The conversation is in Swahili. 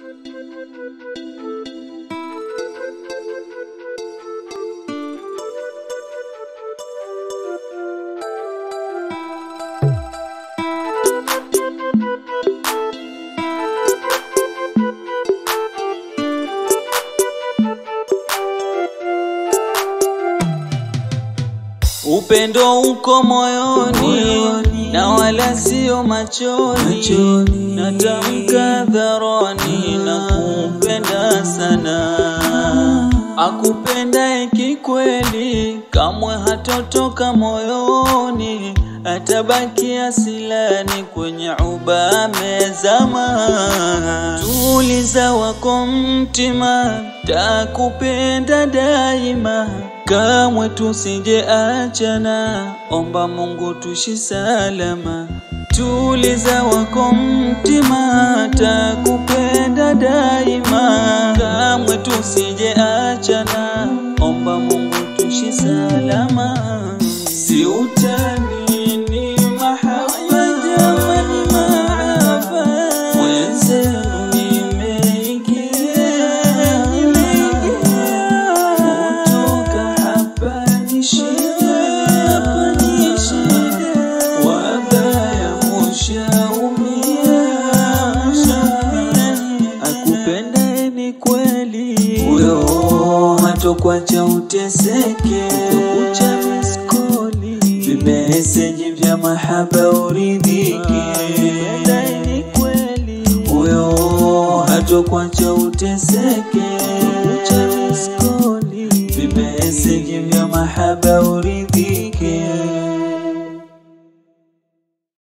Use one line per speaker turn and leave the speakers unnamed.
Upendo uko moyoni na wala sio machoni, natamka hadharani na kupenda sana. Akupendaye kikweli kamwe hatotoka moyoni, atabaki asilani kwenye uba amezama. Tuliza wako mtima, takupenda daima, kamwe tusije achana, omba Mungu tushi salama. Tuliza wako mtima, takupenda daima, kamwe tusije achana, omba Mungu tushi salama. Si utani ni mahaba, jamani mahaba, mwenzenu nimeingia, kutoka hapa ni shida, wabaya mushaumia, akupendaye ni kweli, huyo hatokwacha uteseke, kucha miskoli vimeseji vya mahaba uridhike, ni kweli, huyo hatokwacha uteseke, kucha miskoli vimeseji vya mahaba uridhike